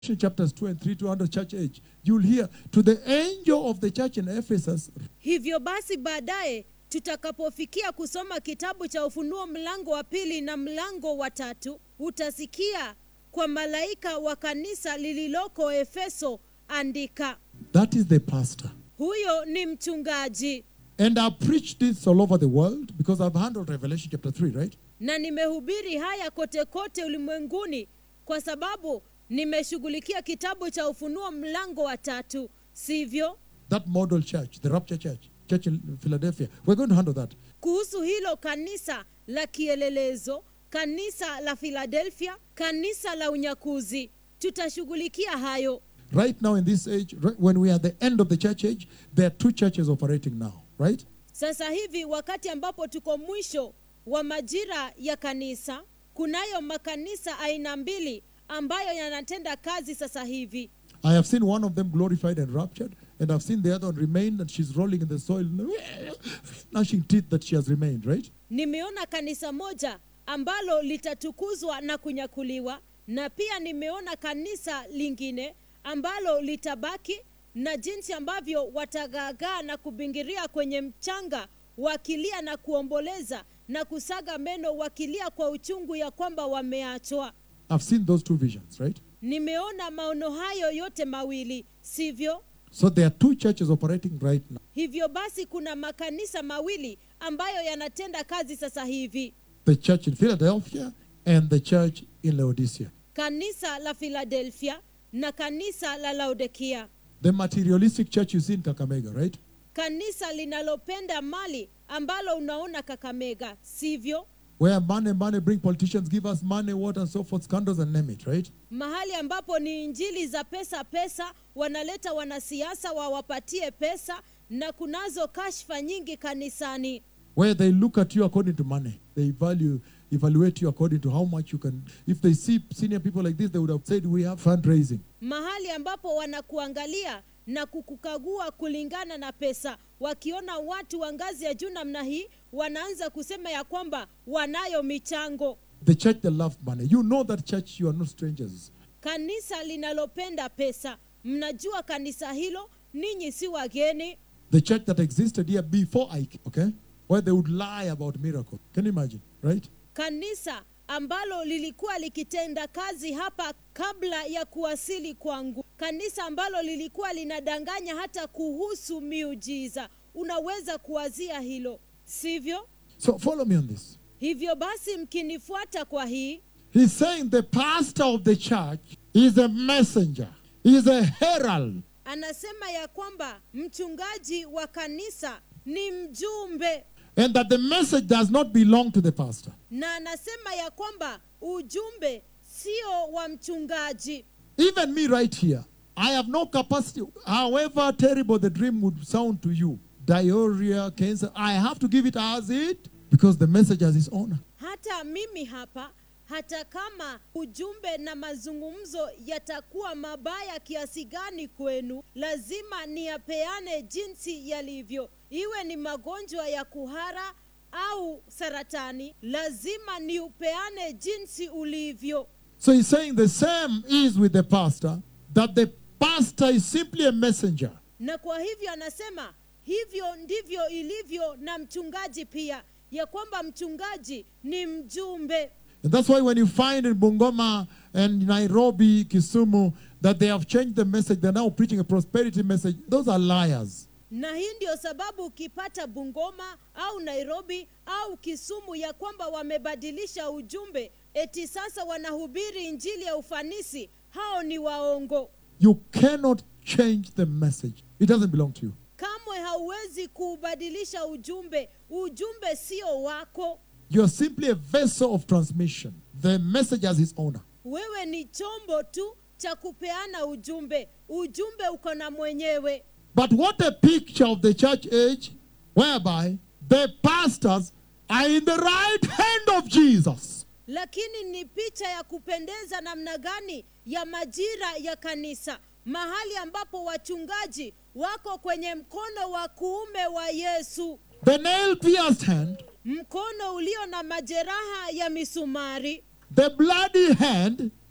chapters 2 and 3 to under church age, you'll hear to the angel of the church in Ephesus, hivyo basi baadaye tutakapofikia kusoma kitabu cha ufunuo mlango wa pili na mlango wa tatu utasikia kwa malaika wa kanisa lililoko efeso andika that is the pastor. huyo ni mchungaji And I've preached this all over the world because I've handled Revelation chapter 3, right? na nimehubiri haya kote kote ulimwenguni kwa sababu nimeshughulikia kitabu cha ufunuo mlango wa tatu sivyo That model church, the Rapture Church, church in Philadelphia. We're going to handle that. kuhusu hilo kanisa la kielelezo kanisa la filadelfia kanisa la unyakuzi tutashughulikia hayo Right now in this age, right, when we are at the end of the church age, there are two churches operating now, right? sasa hivi wakati ambapo tuko mwisho wa majira ya kanisa kunayo makanisa aina mbili ambayo yanatenda kazi sasa hivi I have seen one of them glorified and raptured, and I've seen the other one remain, and she's rolling in the soil, gnashing teeth that she has remained, right? nimeona kanisa moja ambalo litatukuzwa na kunyakuliwa na pia nimeona kanisa lingine ambalo litabaki na jinsi ambavyo watagaagaa na kubingiria kwenye mchanga wakilia na kuomboleza na kusaga meno wakilia kwa uchungu ya kwamba wameachwa I've seen those two visions, right? nimeona maono hayo yote mawili sivyo So there are two churches operating right now hivyo basi kuna makanisa mawili ambayo yanatenda kazi sasa hivi the church in Philadelphia and the church in Laodicea. kanisa la filadelfia na kanisa la laodikia The materialistic church you see in Kakamega, right? kanisa linalopenda mali ambalo unaona kakamega sivyo Where money, money, bring politicians, give us money, what, and so forth, scandals, and name it, right? mahali ambapo ni injili za pesa pesa wanaleta wanasiasa wawapatie pesa na kunazo kashfa nyingi kanisani Where they look at you according to money. They value, evaluate you according to how much you can. If they see senior people like this, they would have said, We have fundraising. mahali ambapo wanakuangalia na kukukagua kulingana na pesa wakiona watu wa ngazi ya juu namna hii wanaanza kusema ya kwamba wanayo michango The church that love money. You know that church, you are not strangers. kanisa linalopenda pesa mnajua kanisa hilo ninyi si wageni The church that existed here before I came, okay? Where they would lie about miracles. Can you imagine, right? kanisa ambalo lilikuwa likitenda kazi hapa kabla ya kuwasili kwangu kanisa ambalo lilikuwa linadanganya hata kuhusu miujiza unaweza kuwazia hilo sivyo So follow me on this. hivyo basi mkinifuata kwa hii He's saying the pastor of the church is a messenger, is a herald. anasema ya kwamba mchungaji wa kanisa ni mjumbe And that the message does not belong to the pastor. na anasema ya kwamba ujumbe sio wa mchungaji Even me right here, I have no capacity, however terrible the dream would sound to you, diarrhea, cancer, I have to give it as it because the message has its honor. hata mimi hapa hata kama ujumbe na mazungumzo yatakuwa mabaya kiasi gani kwenu lazima niyapeane jinsi yalivyo iwe ni magonjwa ya kuhara au saratani lazima niupeane jinsi ulivyo So he's saying the same is with the pastor, that the pastor is simply a messenger. na kwa hivyo anasema hivyo ndivyo ilivyo na mchungaji pia ya kwamba mchungaji ni mjumbe And that's why when you find in Bungoma and Nairobi, Kisumu, that they have changed the message, they're now preaching a prosperity message, those are liars. na hii ndio sababu ukipata bungoma au nairobi au kisumu ya kwamba wamebadilisha ujumbe eti sasa wanahubiri injili ya ufanisi hao ni waongo You cannot change the message, it doesn't belong to you. kamwe hauwezi kuubadilisha ujumbe ujumbe sio wako You're simply a vessel of transmission. The message has its owner. wewe ni chombo tu cha kupeana ujumbe ujumbe uko na mwenyewe But what a picture of the church age whereby the pastors are in the right hand of Jesus. lakini ni picha ya kupendeza namna gani ya majira ya kanisa mahali ambapo wachungaji wako kwenye mkono wa kuume wa yesu The nail pierced hand, mkono ulio na majeraha ya misumari the bloody hand,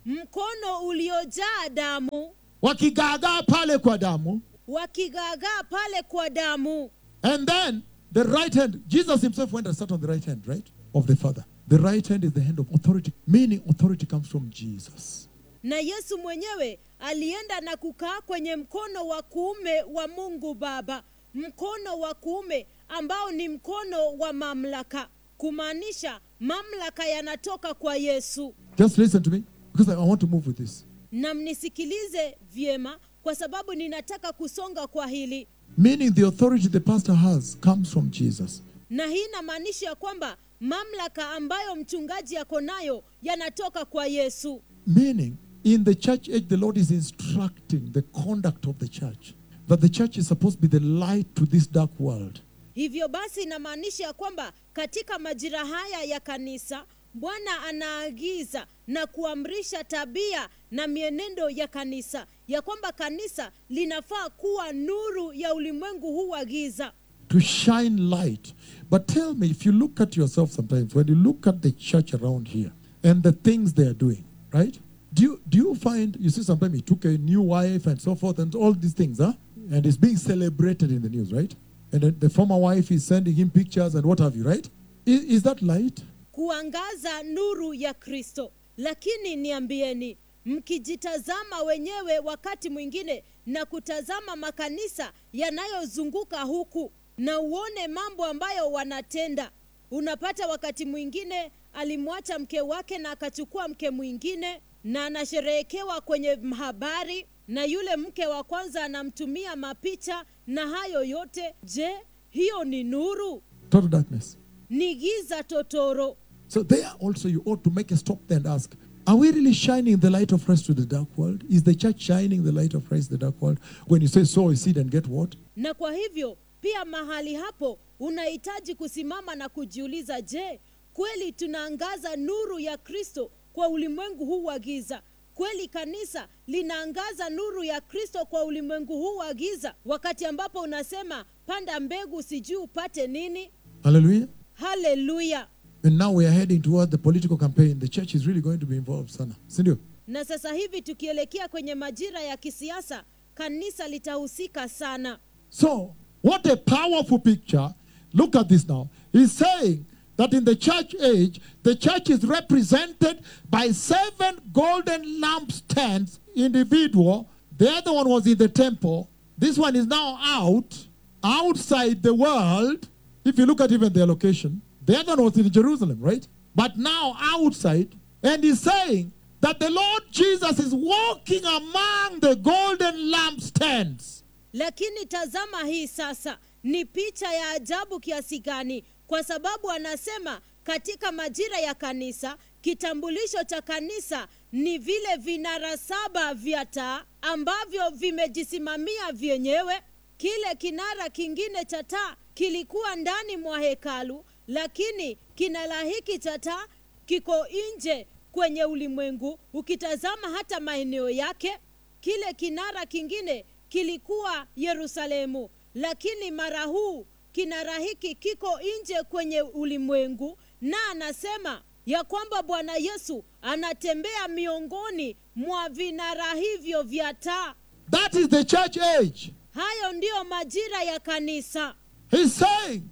mkono uliojaa damu wakigaagaa pale kwa damu wakigaagaa pale kwa damu and then the right hand jesus himself went and sat on the right hand right of the father the right hand is the hand of authority meaning authority comes from jesus na yesu mwenyewe alienda na kukaa kwenye mkono wa kuume wa mungu baba mkono wa kuume ambao ni mkono wa mamlaka kumaanisha mamlaka yanatoka kwa yesu just listen to me because i I want to move with this na mnisikilize vyema kwa sababu ninataka kusonga kwa hili meaning the authority the pastor has comes from jesus na hii inamaanisha ya kwamba mamlaka ambayo mchungaji ako nayo yanatoka kwa yesu Meaning, in the church age, the Lord is instructing the conduct of the church. That the church is supposed to be the light to this dark world. hivyo basi inamaanisha ya kwamba katika majira haya ya kanisa bwana anaagiza na kuamrisha tabia na mienendo ya kanisa ya kwamba kanisa linafaa kuwa nuru ya ulimwengu huu wa giza To shine light. But tell me, if you look at yourself sometimes, when you look at the church around here and the things they are doing, right? Do you, do you find, you see, sometimes he took a new wife and so forth and all these things, huh? And it's being celebrated in the news, right? And then the former wife is sending him pictures and what have you, right? Is, is that light? kuangaza nuru ya kristo lakini niambieni mkijitazama wenyewe wakati mwingine na kutazama makanisa yanayozunguka huku na uone mambo ambayo wanatenda unapata wakati mwingine alimwacha mke wake na akachukua mke mwingine na anasherehekewa kwenye habari na yule mke wa kwanza anamtumia mapicha na hayo yote je hiyo ni nuru Total darkness. ni giza totoro So there also you ought to make a stop there and ask, are we really shining the light of Christ to the dark world? Is the church shining the light of Christ to the dark world? When you say sow a seed and get what? na kwa hivyo pia mahali hapo unahitaji kusimama na kujiuliza je kweli tunaangaza nuru ya kristo kwa ulimwengu huu wa giza kweli kanisa linaangaza nuru ya kristo kwa ulimwengu huu wa giza wakati ambapo unasema panda mbegu sijui upate nini Hallelujah. haleluya And now we are heading toward the political campaign. The church is really going to be involved, sana. Sindio? na sasa hivi tukielekea kwenye majira ya kisiasa kanisa litahusika sana So, what a powerful picture. Look at this now. He's saying that in the church age, the church is represented by seven golden lampstands, individual. The other one was in the temple. This one is now out, outside the world. If you look at even their location, the other one was in Jerusalem, right? But now outside. And he's saying that the Lord Jesus is walking among the golden lampstands. lakini tazama hii sasa ni picha ya ajabu kiasi gani kwa sababu anasema katika majira ya kanisa kitambulisho cha kanisa ni vile vinara saba vya taa ambavyo vimejisimamia vyenyewe kile kinara kingine cha taa kilikuwa ndani mwa hekalu lakini kinara hiki cha taa kiko nje kwenye ulimwengu ukitazama hata maeneo yake kile kinara kingine kilikuwa yerusalemu lakini mara huu kinara hiki kiko nje kwenye ulimwengu na anasema ya kwamba bwana yesu anatembea miongoni mwa vinara hivyo vya taa That is the church age. hayo ndiyo majira ya kanisa He's saying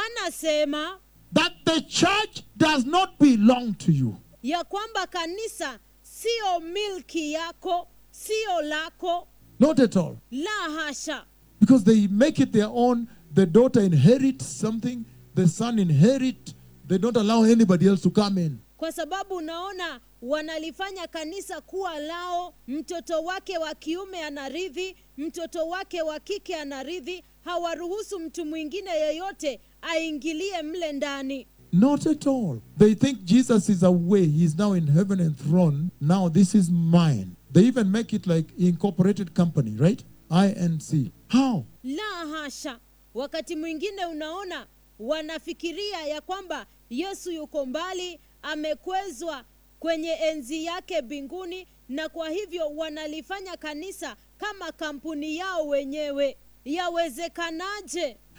anasema that the church does not belong to you. ya kwamba kanisa siyo milki yako siyo lako Not at all. la hasha Because they make it their own. The daughter inherits something, the son inherit. They don't allow anybody else to come in. kwa sababu unaona wanalifanya kanisa kuwa lao mtoto wake wa kiume anarithi mtoto wake wa kike anarithi hawaruhusu mtu mwingine yeyote aingilie mle ndani Not at all. They think Jesus is away. He's now in heaven enthroned. Now this is mine. They even make it like incorporated company, right? INC. How? la hasha wakati mwingine unaona wanafikiria ya kwamba yesu yuko mbali amekwezwa kwenye enzi yake mbinguni na kwa hivyo wanalifanya kanisa kama kampuni yao wenyewe yawezekanaje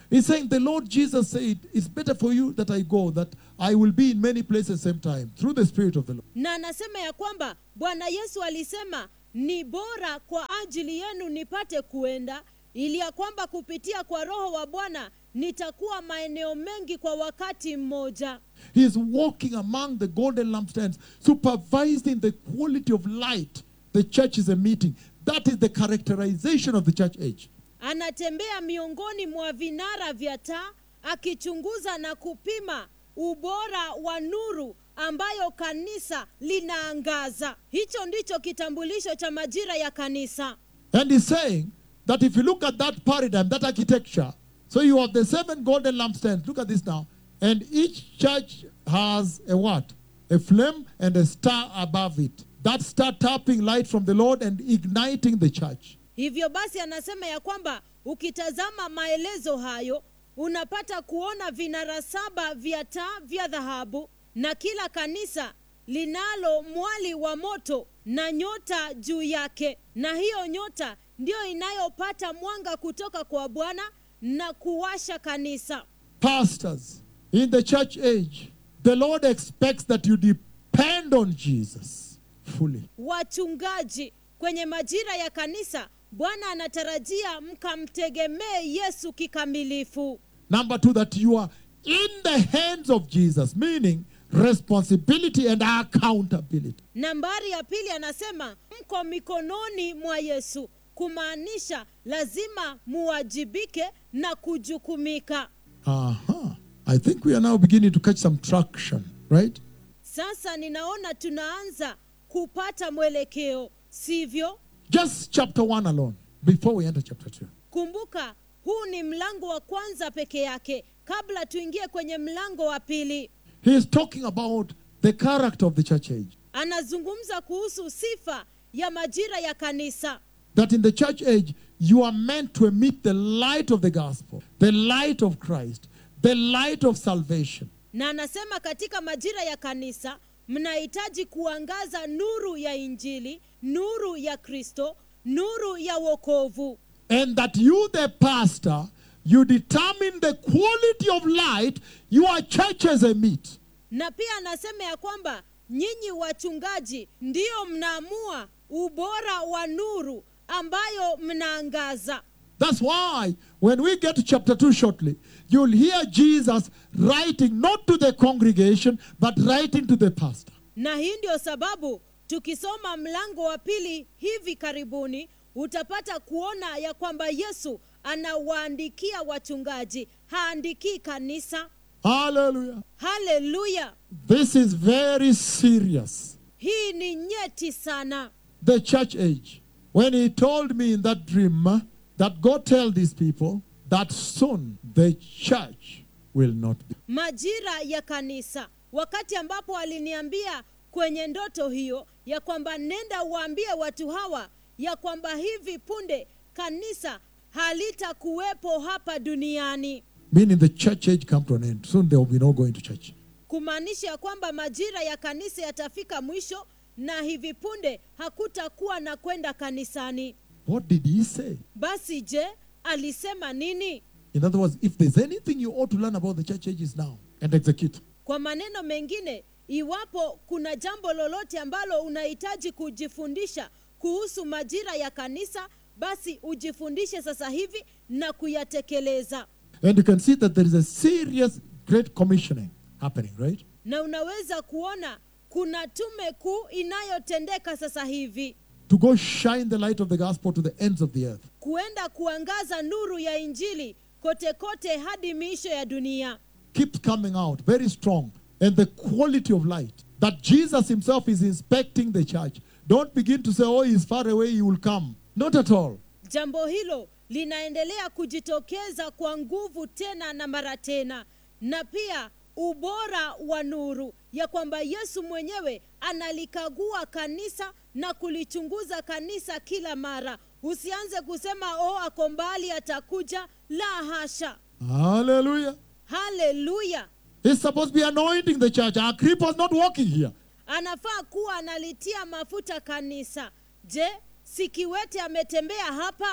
He's saying the Lord Jesus said, It's better for you that I go, that I will be in many places same time through the Spirit of the Lord. na anasema ya kwamba bwana yesu alisema ni bora kwa ajili yenu nipate kuenda ili ya kwamba kupitia kwa roho wa bwana nitakuwa maeneo mengi kwa wakati mmoja He is walking among the golden lampstands, supervising the quality of light the church is emitting. That is the characterization of the church age. anatembea miongoni mwa vinara vya taa akichunguza na kupima ubora wa nuru ambayo kanisa linaangaza hicho ndicho kitambulisho cha majira ya kanisa And he's saying that if you look at that paradigm, that architecture, so you have the seven golden lampstands. Look at this now. And each church has a what? A flame and a star above it. That star tapping light from the Lord and igniting the church. hivyo basi anasema ya kwamba ukitazama maelezo hayo unapata kuona vinara saba vya taa vya dhahabu na kila kanisa linalo mwali wa moto na nyota juu yake na hiyo nyota ndiyo inayopata mwanga kutoka kwa bwana na kuwasha kanisa Pastors, in the church age, the Lord expects that you depend on Jesus fully. wachungaji kwenye majira ya kanisa bwana anatarajia mkamtegemee yesu kikamilifu Number two, that you are in the hands of Jesus, meaning responsibility and accountability. nambari ya pili anasema mko mikononi mwa yesu kumaanisha lazima muwajibike na kujukumika Aha. I think we are now beginning to catch some traction, right? sasa ninaona tunaanza kupata mwelekeo sivyo Just chapter 1 alone, before we enter chapter 2. kumbuka huu ni mlango wa kwanza peke yake kabla tuingie kwenye mlango wa pili He is talking about the character of the church age. anazungumza kuhusu sifa ya majira ya kanisa That in the church age, you are meant to emit the light of the gospel, the light of Christ, the light of salvation. na anasema katika majira ya kanisa mnahitaji kuangaza nuru ya injili nuru ya kristo nuru ya wokovu And that you, the pastor, you determine the quality of light your churches emit. na pia anasema ya kwamba nyinyi wachungaji ndiyo mnaamua ubora wa nuru ambayo mnaangaza That's why when we get to chapter 2 shortly, you'll hear Jesus writing not to the congregation, but writing to the pastor. na hii ndio sababu tukisoma mlango wa pili hivi karibuni utapata kuona ya kwamba yesu anawaandikia wachungaji haandikii kanisa Hallelujah. haleluya This is very serious. hii ni nyeti sana The church age. When he told me in that dream uh, that God tell these people that soon the church will not be. majira ya kanisa wakati ambapo aliniambia kwenye ndoto hiyo ya kwamba nenda uwaambie watu hawa ya kwamba hivi punde kanisa halitakuwepo hapa duniani Meaning the church age come to an end. Soon there will be no going to church. kumaanisha ya kwamba majira ya kanisa yatafika mwisho na hivi punde hakutakuwa na kwenda kanisani What did he say? basi je alisema nini In other words, if there's anything you ought to learn about the church ages now and execute, kwa maneno mengine iwapo kuna jambo lolote ambalo unahitaji kujifundisha kuhusu majira ya kanisa basi ujifundishe sasa hivi na kuyatekeleza and you can see that there is a serious great commissioning happening, right? na unaweza kuona kuna tume kuu inayotendeka sasa hivi To go shine the light of the gospel to the ends of the earth. kuenda kuangaza nuru ya injili kote kote hadi miisho ya dunia Keeps coming out very strong. And the quality of light that Jesus himself is inspecting the church. Don't begin to say, oh, he's far away, he will come. Not at all. jambo hilo linaendelea kujitokeza kwa nguvu tena na mara tena na pia ubora wa nuru ya kwamba yesu mwenyewe analikagua kanisa na kulichunguza kanisa kila mara usianze kusema o ako mbali atakuja la hasha Hallelujah. haleluya He's supposed to be anointing the church. Our creeper's not walking here. anafaa kuwa analitia mafuta kanisa je sikiwete ametembea hapa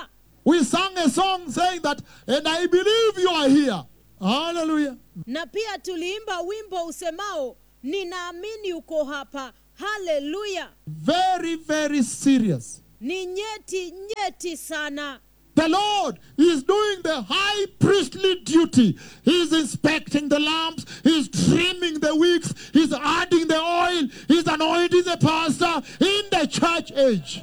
We sang a song saying that, and I believe you are here. Hallelujah. na pia tuliimba wimbo usemao ninaamini uko hapa haleluya Very, very serious. ni nyeti nyeti sana The Lord is doing the high priestly duty. He's inspecting the lamps, He's trimming the wicks, He's adding the oil, He's anointing the pastor in the church age.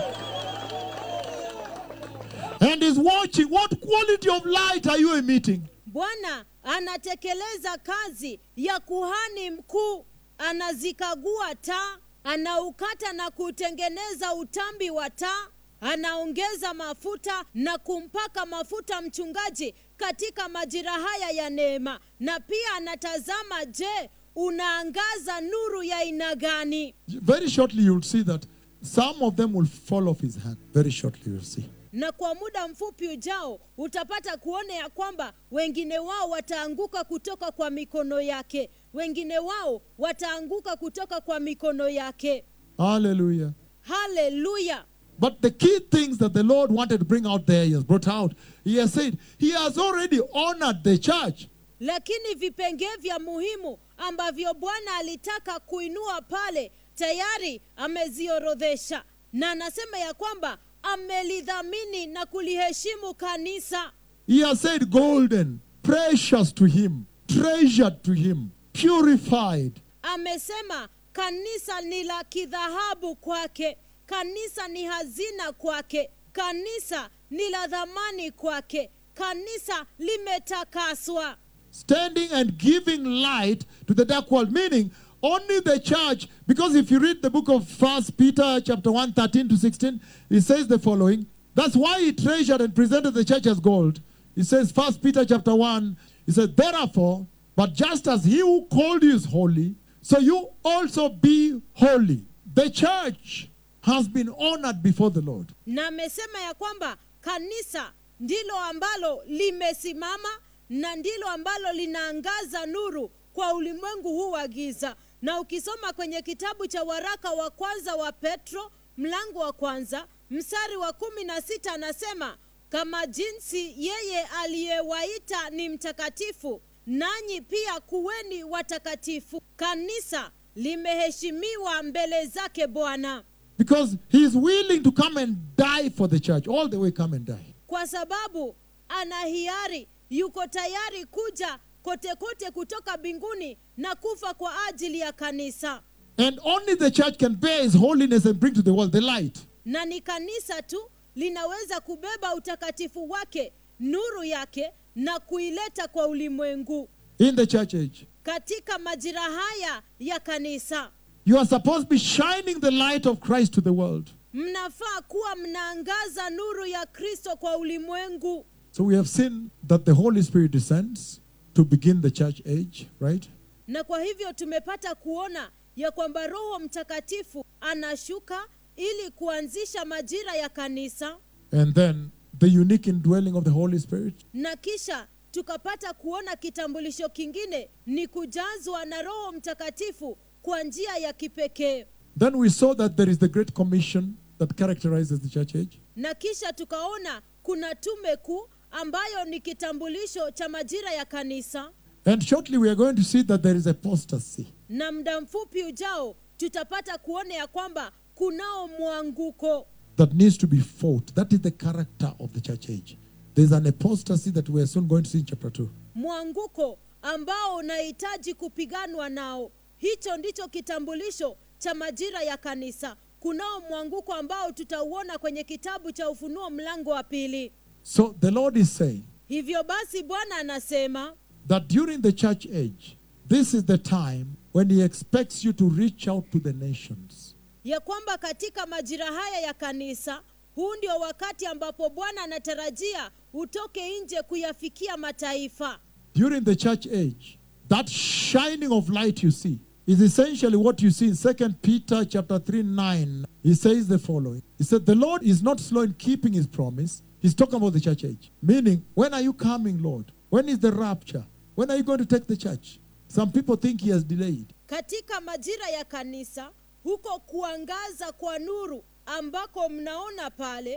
And He's watching what quality of light are you emitting? bwana anatekeleza kazi ya kuhani mkuu anazikagua taa anaukata na kutengeneza utambi wa taa anaongeza mafuta na kumpaka mafuta mchungaji katika majira haya ya neema na pia anatazama je unaangaza nuru ya aina gani Very shortly, you'll see that some of them will fall off His hand. Very shortly, you'll see. na kwa muda mfupi ujao utapata kuona ya kwamba wengine wao wataanguka kutoka kwa mikono yake wengine wao wataanguka kutoka kwa mikono yake Hallelujah. haleluya But the key things that the Lord wanted to bring out there, He has brought out. He has said, He has already honored the church. lakini vipengee vya muhimu ambavyo bwana alitaka kuinua pale tayari ameziorodhesha na anasema ya kwamba amelidhamini na kuliheshimu kanisa He has said, golden, precious to Him, treasured to Him, purified. amesema kanisa ni la kidhahabu kwake kanisa ni hazina kwake kanisa ni la dhamani kwake kanisa limetakaswa standing and giving light to the dark world meaning only the church because if you read the book of first peter chapter 1 13 to 16 it says the following that's why he treasured and presented the church as gold it says first peter chapter 1 he said therefore but just as he who called you is holy so you also be holy the church has been honored before the lord na amesema ya kwamba kanisa ndilo ambalo limesimama na ndilo ambalo linaangaza nuru kwa ulimwengu huu wa giza na ukisoma kwenye kitabu cha waraka wa kwanza wa petro mlango wa kwanza mstari wa kumi na sita anasema kama jinsi yeye aliyewaita ni mtakatifu nanyi pia kuweni watakatifu kanisa limeheshimiwa mbele zake bwana because he is willing to come and die for the church all the way come and die kwa sababu ana hiari yuko tayari kuja kote kote kutoka mbinguni na kufa kwa ajili ya kanisa And only the church can bear his holiness and bring to the world the light. na ni kanisa tu linaweza kubeba utakatifu wake nuru yake na kuileta kwa ulimwengu In the church age, katika majira haya ya kanisa you are supposed to be shining the light of Christ to the world. mnafaa kuwa mnaangaza nuru ya kristo kwa ulimwengu So we have seen that the Holy Spirit descends to begin the church age, right? na kwa hivyo tumepata kuona ya kwamba roho mtakatifu anashuka ili kuanzisha majira ya kanisa And then the unique indwelling of the Holy Spirit. na kisha tukapata kuona kitambulisho kingine ni kujazwa na roho mtakatifu kwa njia ya kipekee Then we saw that there is the Great Commission that characterizes the church age. na kisha tukaona kuna tume kuu ambayo ni kitambulisho cha majira ya kanisa And shortly we are going to see that there is apostasy. na muda mfupi ujao tutapata kuona ya kwamba kunao mwanguko that needs to be fought. That is the character of the church age. There's an apostasy that we are soon going to see in chapter 2. mwanguko ambao unahitaji kupiganwa nao hicho ndicho kitambulisho cha majira ya kanisa kunao mwanguko ambao tutauona kwenye kitabu cha ufunuo mlango wa pili So the Lord is saying hivyo basi bwana anasema that during the church age, this is the time when He expects you to reach out to the nations. ya kwamba katika majira haya ya kanisa huu ndio wakati ambapo bwana anatarajia utoke nje kuyafikia mataifa During the church age, that shining of light you see is essentially what you see in 2 Peter chapter 3 9. He says the following. He said, The Lord is not slow in keeping his promise. He's talking about the church age. Meaning, when are you coming, Lord? When is the rapture? When are you going to take the church? Some people think he has delayed. katika majira ya kanisa huko kuangaza kwa nuru ambako mnaona pale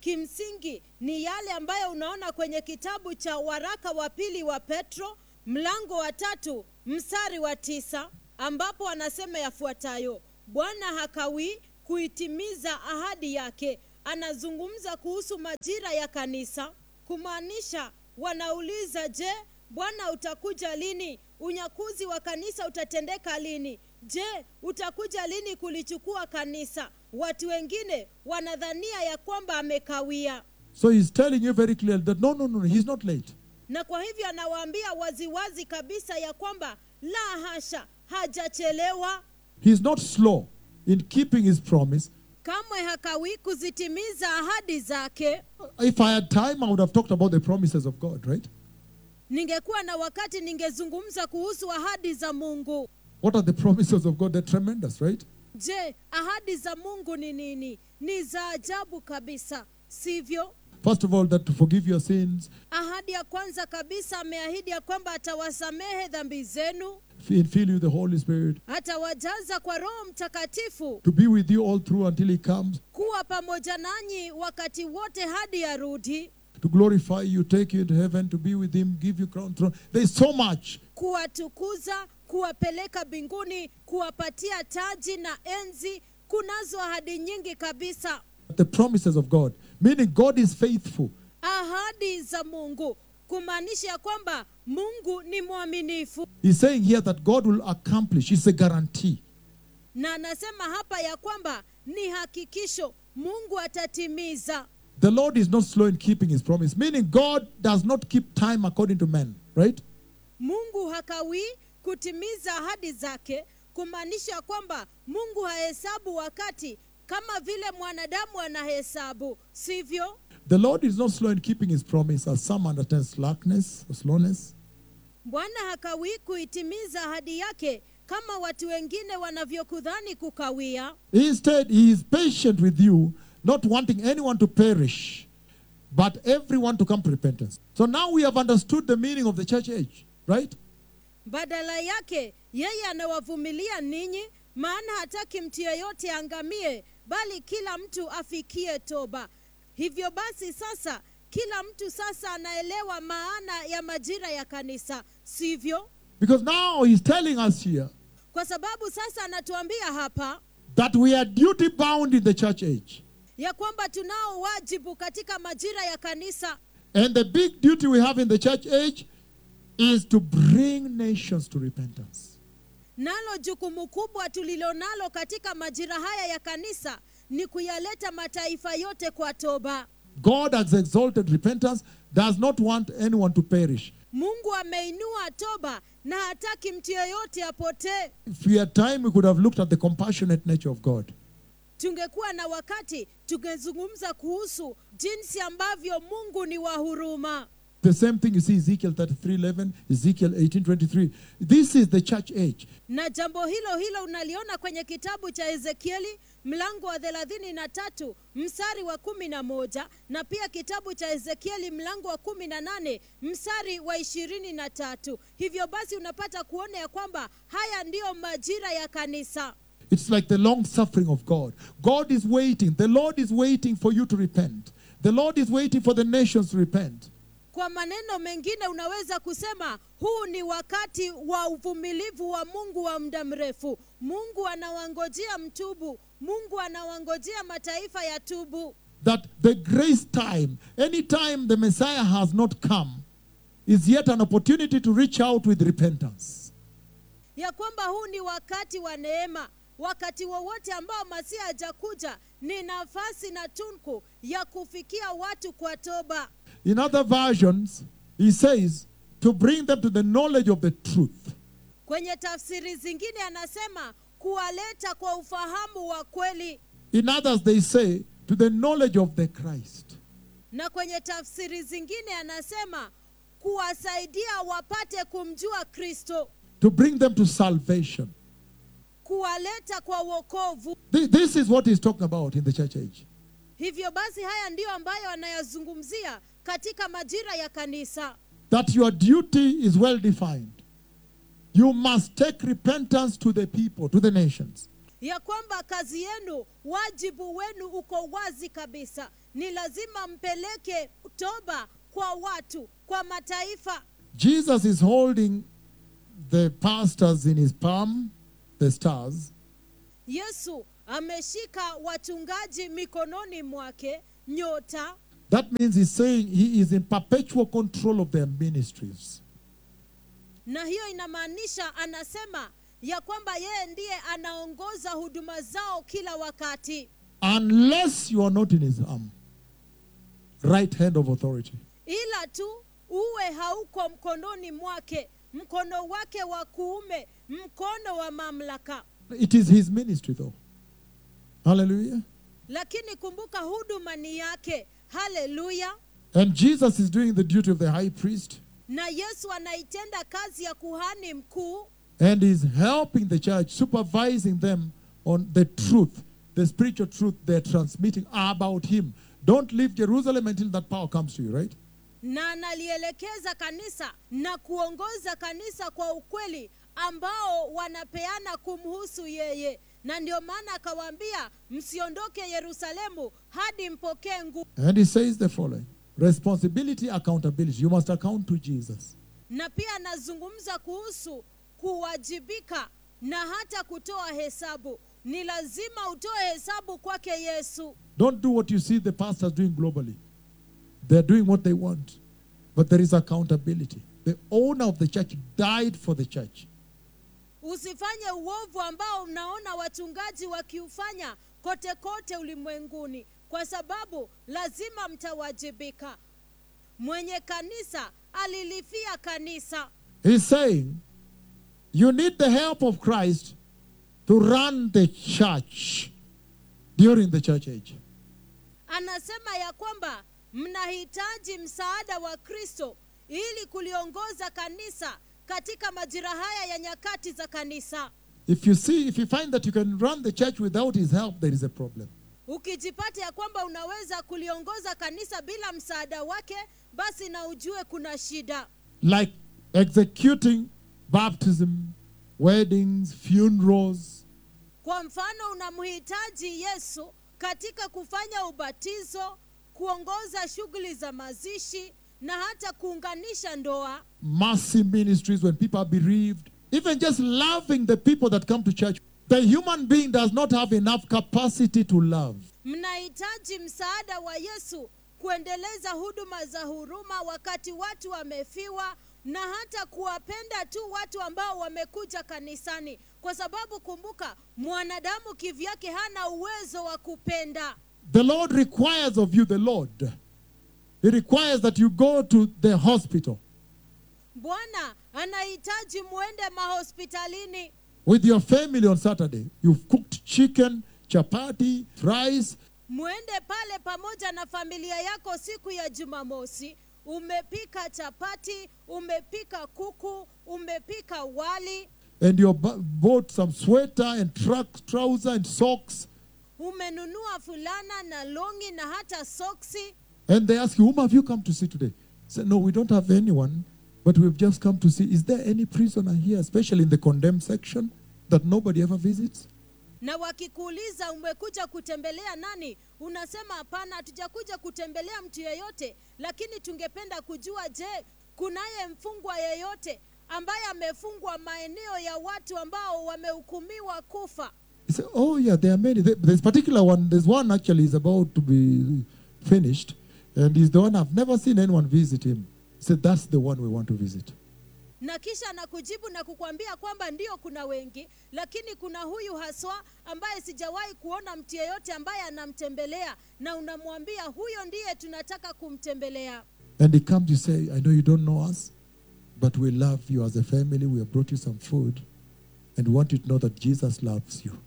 kimsingi ni yale ambayo unaona kwenye kitabu cha waraka wa pili wa petro mlango wa tatu mstari wa tisa ambapo anasema yafuatayo bwana hakawii kuitimiza ahadi yake anazungumza kuhusu majira ya kanisa kumaanisha wanauliza je bwana utakuja lini unyakuzi wa kanisa utatendeka lini je utakuja lini kulichukua kanisa watu wengine wanadhania ya kwamba amekawia So he's telling you very clearly that no, no, no, he's not late. na kwa hivyo anawaambia waziwazi kabisa ya kwamba la hasha hajachelewa He's not slow in keeping his promise. kamwe hakawii kuzitimiza ahadi zake If I had time, I would have talked about the promises of God, right? ningekuwa na wakati ningezungumza kuhusu ahadi za mungu What are the promises of God? They're tremendous, right? je ahadi za mungu ni nini ni za ajabu kabisa sivyo First of all, that to forgive your sins, ahadi ya kwanza kabisa ameahidi ya kwamba atawasamehe dhambi zenu and fill you the Holy Spirit, atawajaza kwa roho mtakatifu to be with you all through until He comes, kuwa pamoja nanyi wakati wote hadi arudi to glorify you, take you into heaven, to be with Him, give you crown throne. There's so much. kuwatukuza kuwapeleka mbinguni kuwapatia taji na enzi kunazo ahadi nyingi kabisa The promises of God, meaning God is faithful. ahadi za mungu kumaanisha ya kwamba mungu ni mwaminifu He's saying here that God will accomplish. It's a guarantee. na anasema hapa ya kwamba ni hakikisho mungu atatimiza The Lord is not slow in keeping His promise, meaning God does not keep time according to men, right? mungu hakawii kutimiza ahadi zake kumaanisha kwamba mungu hahesabu wakati kama vile mwanadamu anahesabu sivyo The Lord is not slow in keeping His promise, as some understand slackness or slowness. bwana hakawii kuitimiza ahadi yake kama watu wengine wanavyokudhani kukawia Instead, He is patient with you, not wanting anyone to perish, but everyone to come to repentance. So now we have understood the meaning of the church age, right? badala yake yeye anawavumilia ninyi maana hataki mtu yeyote angamie bali kila mtu afikie toba hivyo basi sasa kila mtu sasa anaelewa maana ya majira ya kanisa sivyo Because now He's telling us here kwa sababu sasa anatuambia hapa that we are duty bound in the church age. ya kwamba tunao wajibu katika majira ya kanisa And the big duty we have in the church age is to bring nations to repentance. nalo jukumu kubwa tulilonalo katika majira haya ya kanisa ni kuyaleta mataifa yote kwa toba God has exalted repentance, does not want anyone to perish. mungu ameinua toba na hataki mtu yeyote apotee If we had time, we could have looked at the compassionate nature of God. tungekuwa na wakati tungezungumza kuhusu jinsi ambavyo mungu ni wa huruma The same thing you see Ezekiel 33:11, Ezekiel 18:23. This is the church age. na jambo hilo hilo unaliona kwenye kitabu cha ezekieli mlango wa thelathini na tatu mstari wa kumi na moja na pia kitabu cha ezekieli mlango wa kumi na nane mstari wa ishirini na tatu hivyo basi unapata kuona ya kwamba haya ndiyo majira ya kanisa It's like the long suffering of God. God is waiting. The Lord is waiting for you to repent. The Lord is waiting for the nations to repent. kwa maneno mengine unaweza kusema huu ni wakati wa uvumilivu wa mungu wa muda mrefu mungu anawangojea mtubu mungu anawangojea mataifa ya tubu That the grace time, any time the Messiah has not come, is yet an opportunity to reach out with repentance. ya kwamba huu ni wakati wa neema wakati wowote ambao masihi hajakuja ni nafasi na tunku ya kufikia watu kwa toba In other versions, he says, to bring them to the knowledge of the truth. kwenye tafsiri zingine anasema kuwaleta kwa ufahamu wa kweli In others, they say, to the knowledge of the Christ. na kwenye tafsiri zingine anasema kuwasaidia wapate kumjua kristo To bring them to salvation. kuwaleta kwa wokovu Thi- This is what he's talking about in the church age. hivyo basi haya ndiyo ambayo anayazungumzia katika majira ya kanisa That your duty is well defined. You must take repentance to the people, to the nations. ya kwamba kazi yenu wajibu wenu uko wazi kabisa ni lazima mpeleke toba kwa watu kwa mataifa Jesus is holding the pastors in his palm, the stars, yesu ameshika wachungaji mikononi mwake nyota That means he's saying he is in perpetual control of their ministries. na hiyo inamaanisha anasema ya kwamba yeye ndiye anaongoza huduma zao kila wakati Unless you are not in his arm, right hand of authority. ila tu uwe hauko mkononi mwake mkono wake wa kuume mkono wa mamlaka It is his ministry, though. Hallelujah. lakini kumbuka huduma ni yake haleluya And Jesus is doing the duty of the high priest na yesu anaitenda kazi ya kuhani mkuu and is helping the church, supervising them on the truth, the spiritual truth they're transmitting about him. Don't leave Jerusalem until that power comes to you, right? na analielekeza kanisa na kuongoza kanisa kwa ukweli ambao wanapeana kumhusu yeye na ndio maana akawaambia msiondoke yerusalemu hadi mpokee nguvu And he says the following responsibility, accountability. You must account to Jesus. na pia anazungumza kuhusu kuwajibika na hata kutoa hesabu ni lazima utoe hesabu kwake yesu Don't do what you see the pastors doing globally. They're doing what they want. But there is accountability. The owner of the church died for the church. usifanye uovu ambao mnaona wachungaji wakiufanya kote kote ulimwenguni kwa sababu lazima mtawajibika mwenye kanisa alilifia kanisa He's saying you need the help of Christ to run the church during the church age. anasema ya kwamba mnahitaji msaada wa kristo ili kuliongoza kanisa katika majira haya ya nyakati za kanisa If you see, if you find that you can run the church without his help, there is a problem. ukijipata ya kwamba unaweza kuliongoza kanisa bila msaada wake basi na ujue kuna shida Like executing baptism, weddings, funerals, kwa mfano unamhitaji yesu katika kufanya ubatizo kuongoza shughuli za mazishi na hata kuunganisha ndoa mercy ministries when people are bereaved, even just loving the people that come to church. The human being does not have enough capacity to love. mnahitaji msaada wa yesu kuendeleza huduma za huruma wakati watu wamefiwa na hata kuwapenda tu watu ambao wamekuja kanisani kwa sababu kumbuka mwanadamu kivyake hana uwezo wa kupenda The Lord requires of you, the Lord. He requires that you go to the hospital bwana anahitaji mwende mahospitalini with your family on Saturday. You've cooked chicken, chapati, rice, mwende pale pamoja na familia yako siku ya jumamosi umepika chapati umepika kuku umepika wali and you bu- bought some sweater and truck trouser and socks. umenunua fulana na longi na hata soksi And they ask you, whom have you come to see today? Say, no, we don't have anyone, but we've just come to see. Is there any prisoner here, especially in the condemned section, that nobody ever visits? na wakikuuliza umekuja kutembelea nani unasema hapana hatujakuja kutembelea mtu yeyote lakini tungependa kujua je kunaye mfungwa yeyote ambaye amefungwa maeneo ya watu ambao wamehukumiwa kufa He said, oh yeah, there are many. There- There's particular one. There's one actually is about to be finished, and he's the one I've never seen anyone visit him. He said, that's the one we want to visit. na kisha nakujibu na kukwambia kwamba ndio kuna wengi lakini kuna huyu haswa ambaye sijawahi kuona mtu yeyote ambaye anamtembelea na unamwambia huyo ndiye tunataka kumtembelea And he comes, you say, I know you don't know us, but we love you as a family. We have brought you some food, and we want you to know that Jesus loves you.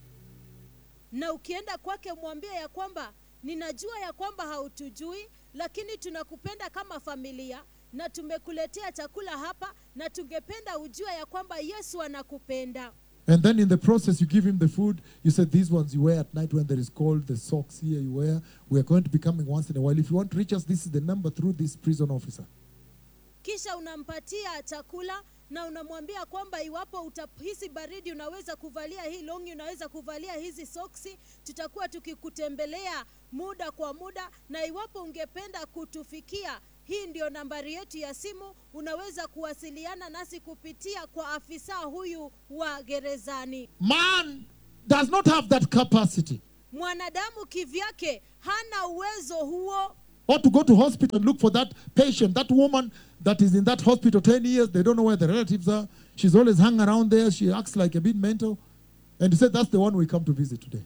na ukienda kwake mwambie ya kwamba ninajua ya kwamba hautujui lakini tunakupenda kama familia na tumekuletea chakula hapa na tungependa ujue ya kwamba yesu anakupenda And then in the process, you give him the food. You said, These ones you wear at night when there is cold, the socks here you wear. We are going to be coming once in a while. If you want to reach us, this is the number through this prison officer. kisha unampatia chakula na unamwambia kwamba iwapo utahisi baridi unaweza kuvalia hii longi unaweza kuvalia hizi soksi tutakuwa tukikutembelea muda kwa muda na iwapo ungependa kutufikia hii ndio nambari yetu ya simu unaweza kuwasiliana nasi kupitia kwa afisa huyu wa gerezani Man does not have that capacity. mwanadamu kivyake hana uwezo huo Or to go to hospital and look for that patient, that woman that is in that hospital 10 years, they don't know where the relatives are. She's always hung around there. She acts like a bit mental. And he said, That's the one we come to visit today.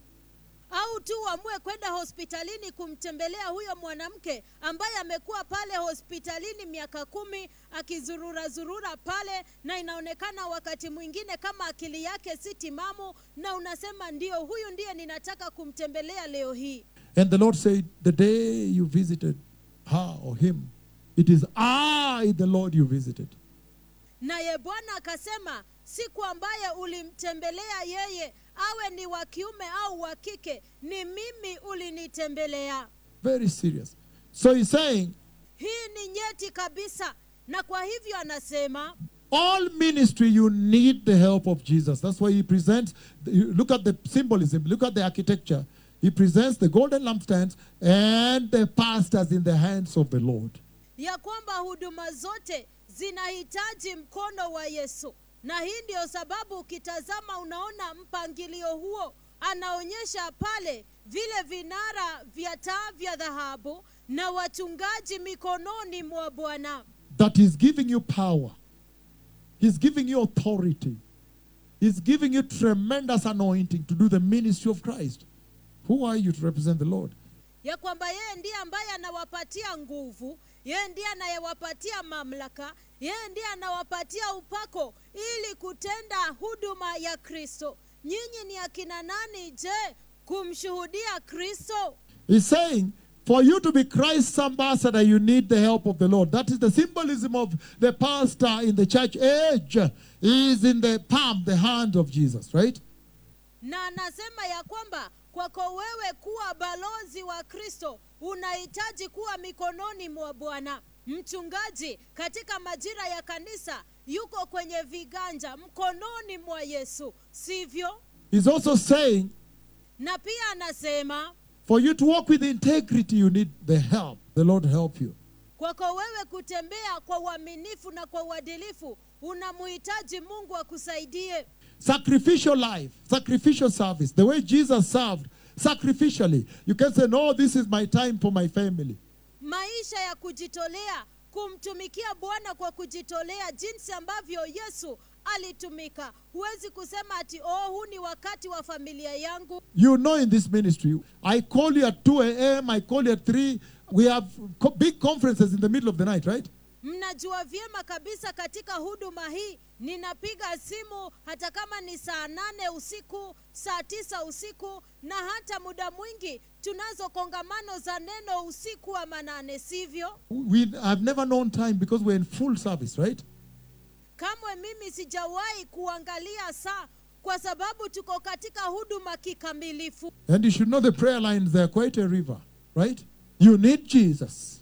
au tu uamue kwenda hospitalini kumtembelea huyo mwanamke ambaye amekuwa pale hospitalini miaka kumi akizurura zurura pale na inaonekana wakati mwingine kama akili yake si timamu na unasema ndio huyu ndiye ninataka kumtembelea leo hii And the Lord said, The day you visited her or him, it is I, the Lord, you visited. naye bwana akasema siku ambaye ulimtembelea yeye awe ni wa kiume au wa kike ni mimi ulinitembelea Very serious. So he's saying, hii ni nyeti kabisa na kwa hivyo anasema all ministry you need the help of jesus that's why he presents you look at the symbolism look at the architecture he presents the golden lampstands and the pastors in the hands of the lord ya kwamba huduma zote zinahitaji mkono wa yesu na hii ndio sababu ukitazama unaona mpangilio huo anaonyesha pale vile vinara vya taa vya dhahabu na wachungaji mikononi mwa bwana that is giving you power he's giving you authority he's giving you tremendous anointing to do the ministry of christ who are you to represent the lord ya kwamba yeye ndiye ambaye anawapatia nguvu yeye ndiye anayewapatia mamlaka yeye ndiye anawapatia upako ili kutenda huduma ya kristo nyinyi ni akina nani je kumshuhudia kristo He's saying, for you to be Christ's ambassador, you need the help of the Lord. That is the symbolism of the pastor in the church age. Is in the palm, the hand of Jesus, right? na anasema ya kwamba kwako wewe kuwa balozi wa kristo unahitaji kuwa mikononi mwa bwana mchungaji katika majira ya kanisa yuko kwenye viganja mkononi mwa yesu sivyo He's also saying, na pia anasema for you to walk with integrity, you need the help. The Lord help you. kwako wewe kutembea kwa uaminifu na kwa uadilifu unamhitaji mungu akusaidie Sacrificial life, sacrificial service. The way Jesus served sacrificially. You can say, no, this is my time for my family. maisha ya kujitolea kumtumikia bwana kwa kujitolea jinsi ambavyo yesu alitumika huwezi kusema ati oh huu ni wakati wa familia yangu You know, in this ministry, I call you at 2 a.m., I call you at 3. We have co- big conferences in the middle of the night, right? mnajua vyema kabisa katika huduma hii ninapiga simu hata kama ni saa nane usiku saa tisa usiku na hata muda mwingi tunazo kongamano za neno usiku wa manane sivyo We have never known time because we're in full service, right? kamwe mimi sijawahi kuangalia saa kwa sababu tuko katika huduma kikamilifu And you should know the prayer lines, they're quite a river, right? You need Jesus.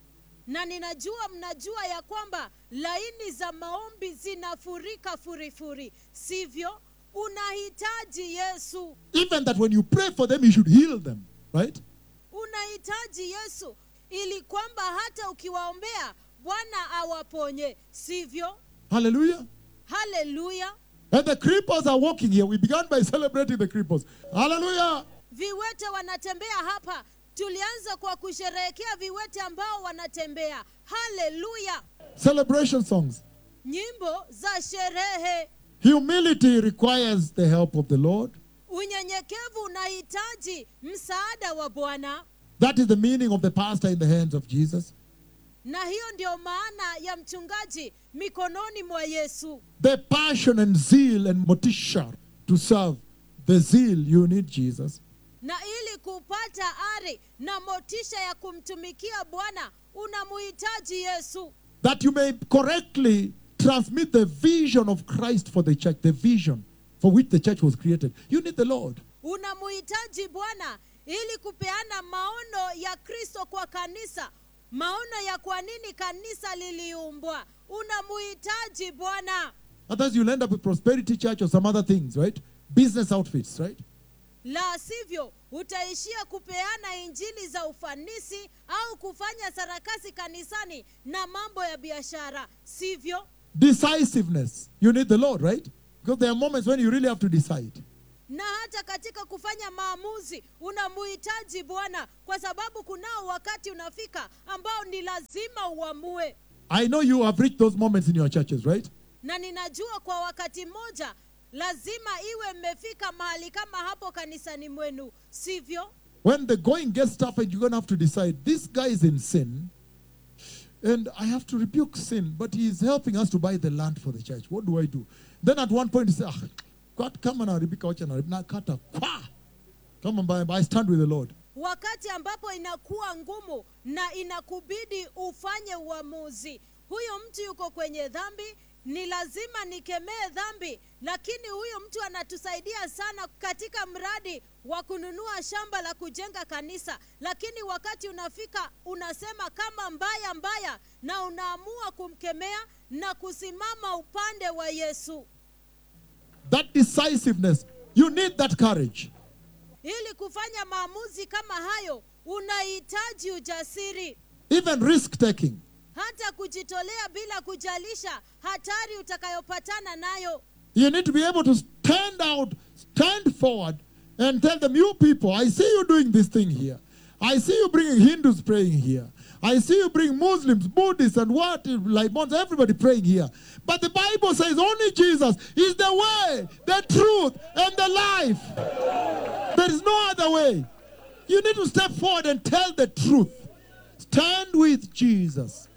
na ninajua mnajua ya kwamba laini za maombi zinafurika furifuri sivyo unahitaji yesu Even that when you pray for them, you should heal them, right? unahitaji yesu ili kwamba hata ukiwaombea bwana awaponye sivyo Hallelujah. haleluya And the cripples are walking here. We began by celebrating the cripples. Hallelujah. viwete wanatembea hapa tulianza kwa kusherehekea viwete ambao wanatembea haleluya Celebration songs. nyimbo za sherehe Humility requires the help of the Lord. unyenyekevu unahitaji msaada wa bwana That is the meaning of the pastor in the hands of Jesus. na hiyo ndio maana ya mchungaji mikononi mwa yesu The passion and zeal and motisha to serve. The zeal, you need Jesus. na ili kupata ari na motisha ya kumtumikia bwana unamuhitaji yesu That you may correctly transmit the vision of Christ for the church, the vision for which the church was created. You need the Lord. unamuhitaji bwana ili kupeana maono ya kristo kwa kanisa maono ya kwa nini kanisa liliumbwa unamuhitaji bwana Otherwise, you'll end up with Prosperity Church or some other things, right? Business outfits, right? la sivyo utaishia kupeana injili za ufanisi au kufanya sarakasi kanisani na mambo ya biashara sivyo Decisiveness. You need the Lord, right? Because there are moments when you really have to decide. na hata katika kufanya maamuzi unamuhitaji bwana kwa sababu kunao wakati unafika ambao ni lazima uamue I know you have reached those moments in your churches, right? na ninajua kwa wakati mmoja lazima iwe mmefika mahali kama hapo kanisani mwenu sivyo When the going gets tough and you're going to have to decide, this guy is in sin, and I have to rebuke sin, but he is helping us to buy the land for the church. What do I do? Then at one point, you say, ah, God, come on, Rebecca, watch and na kata, kwa. Come on, by, I stand with the Lord. wakati ambapo inakuwa ngumu na inakubidi ufanye uamuzi huyu mtu yuko kwenye dhambi ni lazima nikemee dhambi lakini huyu mtu anatusaidia sana katika mradi wa kununua shamba la kujenga kanisa lakini wakati unafika unasema kama mbaya mbaya na unaamua kumkemea na kusimama upande wa yesu That decisiveness, you need that courage. ili kufanya maamuzi kama hayo unahitaji ujasiri Even risk taking. hata kujitolea bila kujalisha hatari utakayopatana nayo You need to be able to stand out, stand forward, and tell them, You people, I see you doing this thing here. I see you bringing Hindus praying here. I see you bring Muslims, Buddhists, and what, like everybody praying here. But the Bible says only Jesus is the way, the truth, and the life. There is no other way. You need to step forward and tell the truth. Stand with Jesus.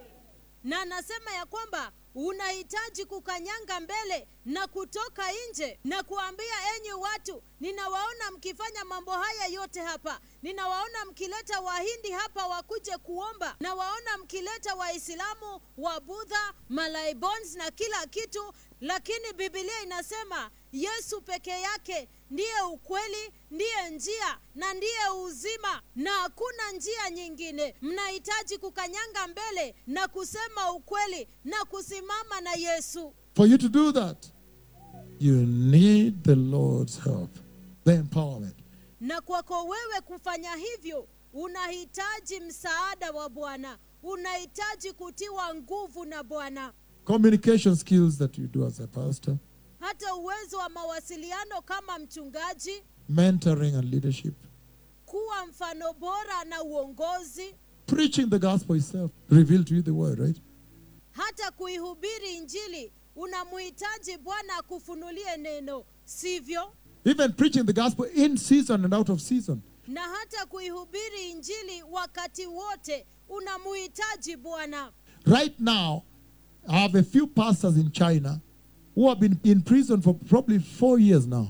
na anasema ya kwamba unahitaji kukanyanga mbele na kutoka nje na kuambia enyi watu ninawaona mkifanya mambo haya yote hapa ninawaona mkileta wahindi hapa wakuje kuomba nawaona mkileta waislamu wa budha malaibons na kila kitu lakini bibilia inasema yesu peke yake ndiye ukweli ndiye njia na ndiye uzima na hakuna njia nyingine mnahitaji kukanyanga mbele na kusema ukweli na kusimama na yesu For you to do that, you need the Lord's help, the empowerment. na kwako wewe kufanya hivyo unahitaji msaada wa bwana unahitaji kutiwa nguvu na bwana Communication skills that you do as a pastor, hata uwezo wa mawasiliano kama mchungaji mentoring and leadership, kuwa mfano bora na uongozi preaching the gospel itself, reveal to you the word, right? hata kuihubiri injili unamhitaji bwana akufunulie neno sivyo Even preaching the gospel in season and out of season. na hata kuihubiri injili wakati wote unamuhitaji bwana Right now, I have a few pastors in China who have been in prison for probably four years now.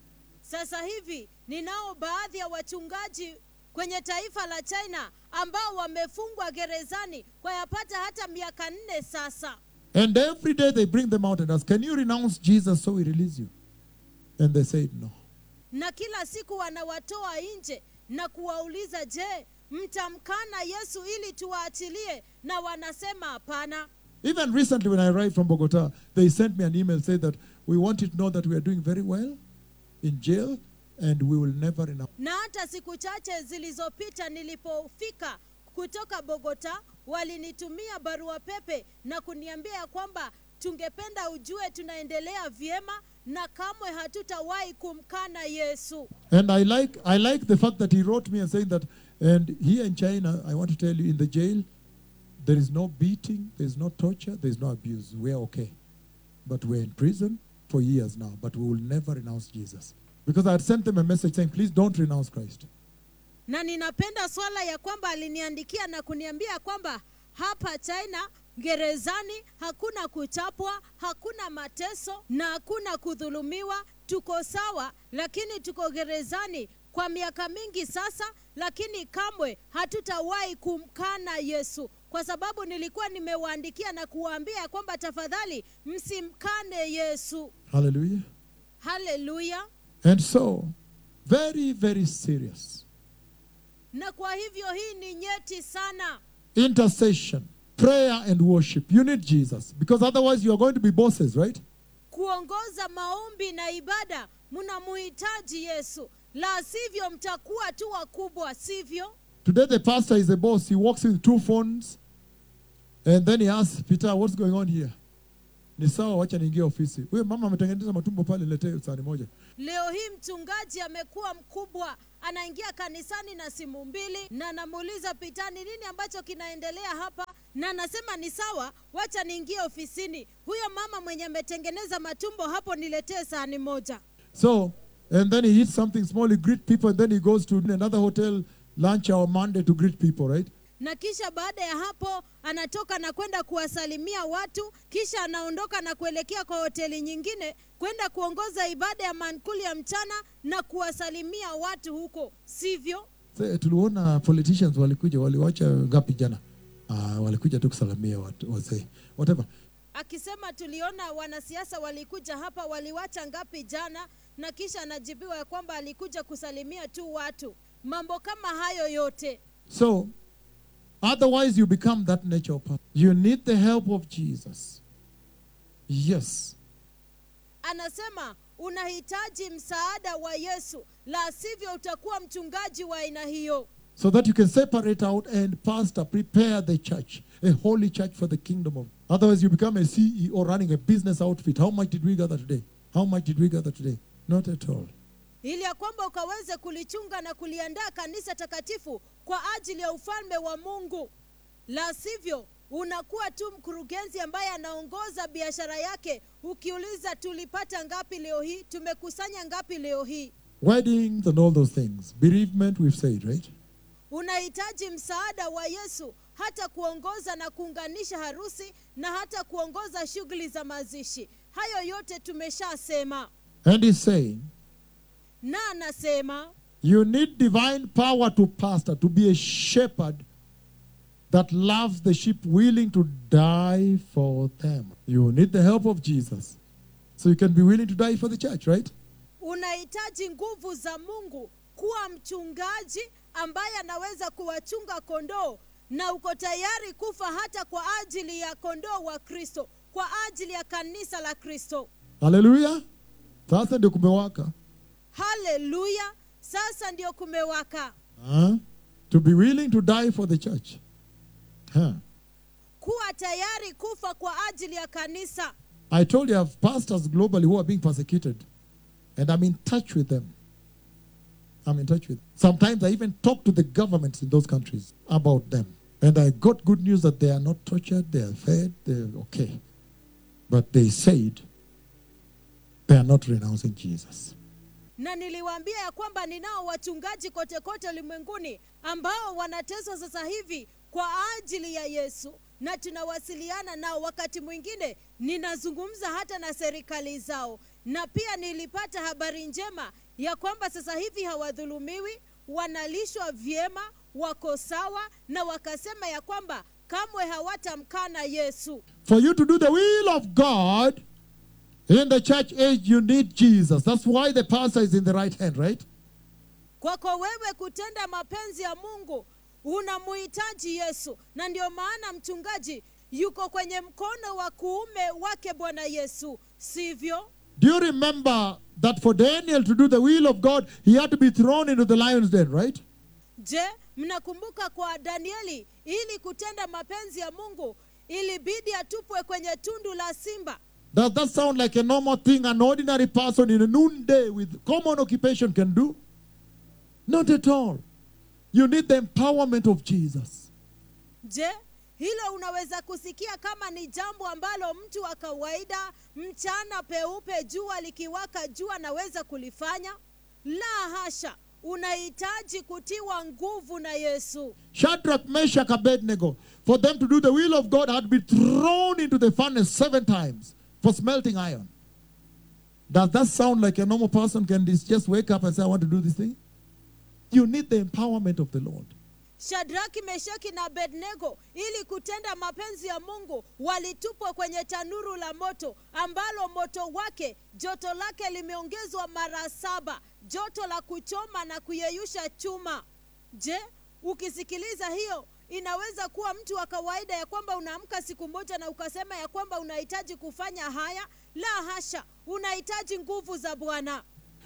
sasa hivi ninao baadhi ya wachungaji kwenye taifa la china ambao wamefungwa gerezani kwa yapata hata miaka nne sasa And every day they bring them out and ask, Can you renounce Jesus so we release you? And they said, No. na kila siku wanawatoa nje na kuwauliza je mtamkana yesu ili tuwaachilie na wanasema hapana Even recently, when I arrived from Bogota, they sent me an email saying that we want you to know that we are doing very well in jail and we will never renounce. na hata siku chache zilizopita nilipofika kutoka bogota walinitumia barua pepe na kuniambia ya kwamba tungependa ujue tunaendelea vyema na kamwe hatutawahi kumkana yesu And I like, I like the fact that he wrote me and saying that, and here in China, I want to tell you, in the jail, there is no beating, there is no torture, there is no abuse. We are okay. But we're in prison for years now, but we will never renounce Jesus. Because I had sent them a message saying, please don't renounce Christ. na ninapenda swala ya kwamba aliniandikia na kuniambia kwamba hapa china gerezani hakuna kuchapwa hakuna mateso na hakuna kudhulumiwa tuko sawa lakini tuko gerezani kwa miaka mingi sasa lakini kamwe hatutawahi kumkana yesu kwa sababu nilikuwa nimewaandikia na kuwaambia kwamba tafadhali msimkane yesu Hallelujah. haleluya And so, very, very serious. na kwa hivyo hii ni nyeti sana intercession, prayer, and worship. You need Jesus because otherwise you are going to be bosses, right? kuongoza maombi na ibada mnamuhitaji yesu la sivyo mtakuwa tu wakubwa sivyo Today the pastor is a boss. He walks with two phones and then he asks Peter, what's going on here? Ni sawa, wacha niingie ofisi. Huyo mama ametengeneza matumbo pale, letee sahani moja. leo hii mchungaji amekuwa mkubwa anaingia kanisani na simu mbili na anamuuliza pitani nini ambacho kinaendelea hapa na anasema ni sawa wacha niingie ofisini huyo mama mwenye ametengeneza matumbo hapo niletee sahani moja So, and then he eats something small, he greet people, and then he goes to another hotel lunch or Monday to greet people, right? na kisha baada ya hapo anatoka na kwenda kuwasalimia watu kisha anaondoka na kuelekea kwa hoteli nyingine kwenda kuongoza ibada ya mankuli ya mchana na kuwasalimia watu huko sivyo Say, tuliona politicians walikuja, waliwacha ngapi jana? Ah, walikuja tu kusalamia watu wazee, whatever. akisema tuliona wanasiasa walikuja hapa waliwacha ngapi jana na kisha anajibiwa ya kwamba alikuja kusalimia tu watu mambo kama hayo yote So, otherwise you become that nature of person. You need the help of Jesus. Yes. anasema unahitaji msaada wa yesu la sivyo utakuwa mchungaji wa aina hiyo So that you can separate out and pastor, prepare the church, a holy church for the kingdom of. Otherwise, you become a CEO running a business outfit. How much did we gather today? How much did we gather today? Not at all. ili ya kwamba ukaweze kulichunga na kuliandaa kanisa takatifu kwa ajili ya ufalme wa mungu la sivyo unakuwa tu mkurugenzi ambaye anaongoza biashara yake ukiuliza tulipata ngapi leo hii tumekusanya ngapi leo hii Weddings and all those things. Bereavement, we've said, right? unahitaji msaada wa yesu hata kuongoza na kuunganisha harusi na hata kuongoza shughuli za mazishi hayo yote tumeshasema And he's saying, na anasema you need divine power to pastor, to be a shepherd that loves the sheep, willing to die for them. You need the help of Jesus. So you can be willing to die for the church, right? unahitaji nguvu za mungu kuwa mchungaji ambaye anaweza kuwachunga kondoo na uko tayari kufa hata kwa ajili ya kondoo wa kristo kwa ajili ya kanisa la kristo Hallelujah. Sasa ndio kumewaka. haleluya sasa ndio kumewaka Huh? To be willing to die for the church. Huh. kuwa tayari kufa kwa ajili ya kanisa I told you I have pastors globally who are being persecuted, and I'm in touch with them. I'm in touch with. Sometimes I even talk to the governments in those countries about them, and I got good news that they are not tortured, they are fed, they're okay. But they said they are not renouncing Jesus. na niliwaambia ya kwamba ninao wachungaji kote kote ulimwenguni ambao wanateswa sasa hivi kwa ajili ya yesu na tunawasiliana nao wakati mwingine ninazungumza hata na serikali zao na pia nilipata habari njema ya kwamba sasa hivi hawadhulumiwi wanalishwa vyema wako sawa na wakasema ya kwamba kamwe hawatamkana yesu For you to do the will of God in the church age, you need Jesus. That's why the pastor is in the right hand, right? kwako wewe kutenda mapenzi ya mungu unamuhitaji yesu na ndio maana mchungaji yuko kwenye mkono wa kuume wake bwana yesu sivyo Do you remember that for Daniel to do the will of God, he had to be thrown into the lion's den, right? je mnakumbuka kwa danieli ili kutenda mapenzi ya mungu ilibidi atupwe kwenye tundu la simba Does that sound like a normal thing an ordinary person in a noonday with common occupation can do? Not at all. You need the empowerment of Jesus. je hilo unaweza kusikia kama ni jambo ambalo mtu wa kawaida mchana peupe jua likiwaka juu anaweza kulifanya la hasha unahitaji kutiwa nguvu na yesu Shadrach, Meshach, Abednego, for them to do the will of God, had been thrown into the furnace seven times for smelting iron. Does that sound like a normal person can just wake up and say, I want to do this thing? You need the empowerment of the Lord. shadraki meshaki na abednego ili kutenda mapenzi ya mungu walitupwa kwenye tanuru la moto ambalo moto wake joto lake limeongezwa mara saba joto la kuchoma na kuyeyusha chuma je ukisikiliza hiyo inaweza kuwa mtu wa kawaida ya kwamba unaamka siku moja na ukasema ya kwamba unahitaji kufanya haya la hasha unahitaji nguvu za bwana